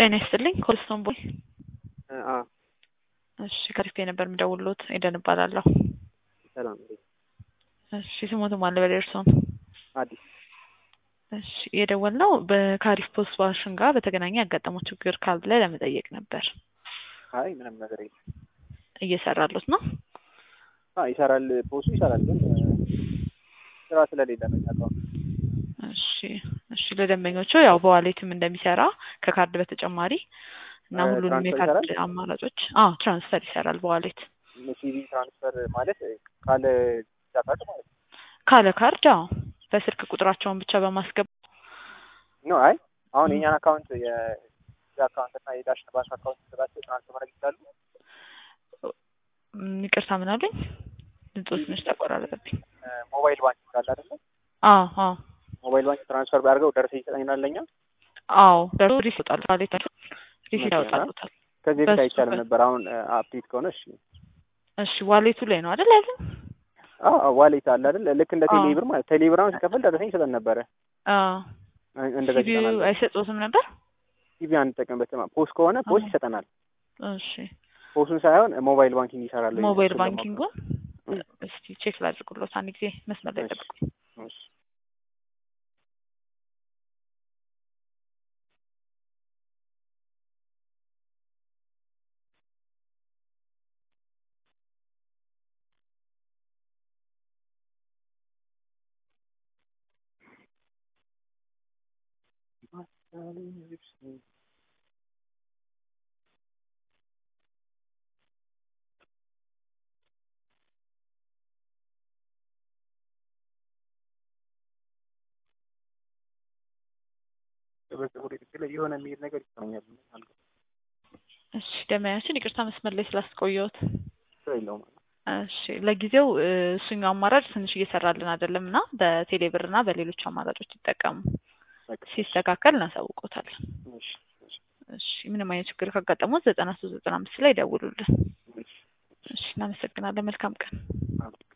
ጤና ይስጥልኝ ኮልስቶን ቦይ አ እሺ ከሪፌ ነበር የምደውልሎት ኤደን እባላለሁ ሰላም እንዴት እሺ ስሞት ማለ በላይ እርሶን አዲስ እሺ የደወልነው በካሪፍ ፖስት ዋሽን ጋር በተገናኘ ያጋጠመው ችግር ካለ ለመጠየቅ ነበር አይ ምንም ነገር የለም እየሰራሉት ነው አ ይሰራል ፖሱ ይሰራል ግን ስራ ስለሌለ ነው የሚያውቀው እሺ እሺ ለደንበኞቹ ያው በዋሌትም እንደሚሰራ ከካርድ በተጨማሪ እና እ ሁሉንም ትራንስፈር የካርድ ይሰራል? አማራጮች አዎ ትራንስፈር ይሰራል በዋሌት ሲቪ ትራንስፈር ማለት ካለ ቪዛ ካርድ ማለት ነው ካለ ካርድ አዎ በስልክ ቁጥራቸውን ብቻ በማስገባት ኖ አይ አሁን የኛን አካውንት የቪዛ አካውንት እና የዳሽን ባንክ አካውንት ስላቸው ትራንስፈር ማድረግ ይችላሉ ም፣ ይቅርታ ምን አሉኝ ድምፆ ትንሽ ተቆራረጠብኝ እ ሞባይል ባንክ ካለ አይደለ አዎ አዎ ሞባይል ባንክ ትራንስፈር ቢያደርገው ደረሰኝ ይሰጠኛል ለኛ አዎ ደርሶ ሪስ ይወጣል ዋሌት ሪስ መቼ ያወጣሉታል ከዚህ በፊት በሱ አይቻልም በ- ነበር አሁን አፕዴት ከሆነ እሺ እሺ ዋሌቱ ላይ ነው አይደል ያለን አዎ ዋሌት አለ አይደል ልክ እንደ አዎ። ቴሌብር ማለት ቴሌብር አሁን ሲከፍል ደረሰኝ ይሰጠን ነበረ አዎ እ- እንደዛ ሲቪው ይሰጠናል አይሰጡትም ነበር ቲቪ አንጠቀምበትም ፖስት ከሆነ ፖስት አዎ። ይሰጠናል እሺ ፖስቱን ሳይሆን ሞባይል ባንኪንግ ይሰራል ወይ ሞባይል እሱን ለማወቅ ነው። ባንኪንጉን እ። እስቲ ቼክ ላድርግሎት አንድ ጊዜ መስመር ላይ እሺ። ጠብቁኝ እሺ የሆነ የሚሄድ ነገር ይሰማኛል እሺ ደመያችን ይቅርታ መስመር ላይ ስላስቆየሁት ችግር የለውም እሺ ለጊዜው እ፣ እሱኛው አማራጭ ትንሽ እየሰራልን አይደለም እና በቴሌ ብር እና በሌሎች አማራጮች ይጠቀሙ በቃ ሲስተካከል እናሳውቆታለን እሺ እሺ እሺ ምንም አይነት ችግር ካጋጠሙት ዘጠና ሶስት ዘጠና አምስት ላይ ደውሉልን እሺ እሺ እናመሰግናለን መልካም ቀን አሜን